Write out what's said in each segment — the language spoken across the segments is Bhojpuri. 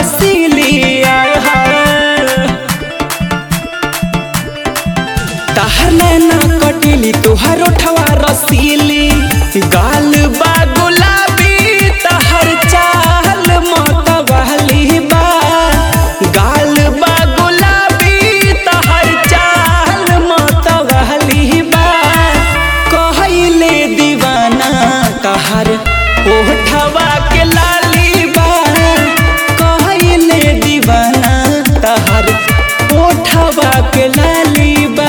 रसीली आहा तहर नैना कटिली तुहार ओठवा रसीली गाल बा गुलाबी तहर चाल मतवाली बा गाल बा गुलाबी तहर चाल मतवाली बा कहैले दीवाना तहर ओठवा के लाली बा कहैले दीवाना तहर ओठवा के लाली बा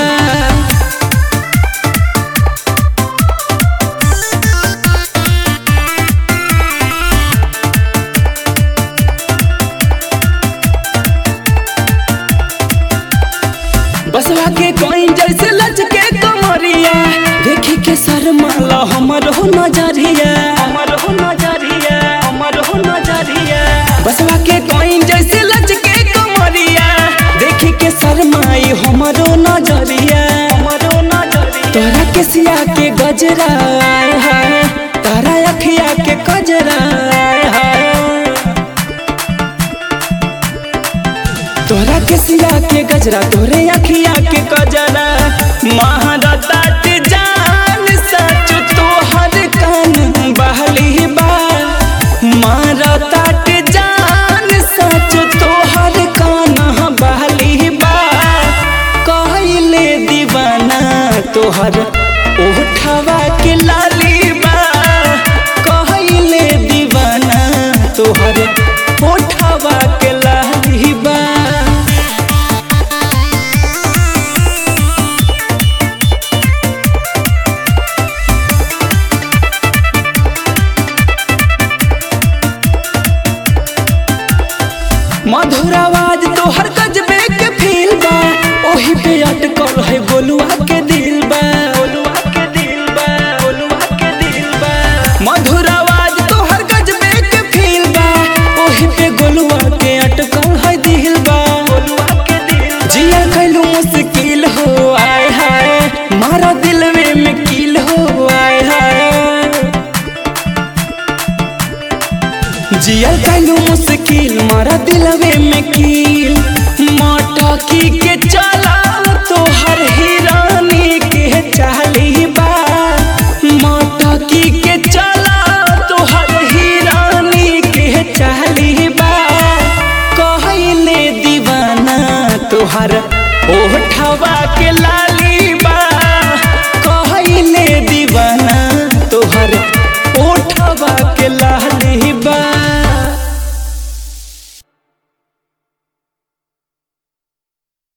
बसवा के कोइन जैसे लचके कमरिया देखी के शर्माला हमर हो नजरिया हमर हो नजरिया हमर हो नजरिया बसवा के कोइन जैसे लचके कमरिया देखी के शर्माई हमर हो नजरिया हमर हो नजरिया तोरा के सिया के गजरा आए हाय तारा अखिया के कजरा आए हाय तोरा के सिया के गजरा तोरे अखिया के कजरा महारता के जान सच तोहर कान बहली बा मारता के जान सच तोहर कान बहली बा कहले दीवाना तोहर ओठवा के लाली बा कहले दीवाना तोहर ओठवा के लाली बा मधुर आवाज तोहर गजबे के फील बा ओही पे अटकल है गोलुआ के दिल बा गोलुआ के दिल बा गोलुआ के दिल बा मधुर आवाज तोहर गजबे के फील बा ओही पे गोलुआ के अटकल है दिल बा गोलुआ के दिल जिया कैलू मुश्किल हो आय हाय मारा दिलवे में कील हो आय हाय जियल कैलू मुश्किल मारा दिलवे में कील मटकी के चला तोहर हिरानी के चाली बा मटकी के चला तोहर हिरानी के चाली बा कहले दीवाना तोहर ओठवा के लाली बा कहले दीवाना तोहर ओठवा के लाली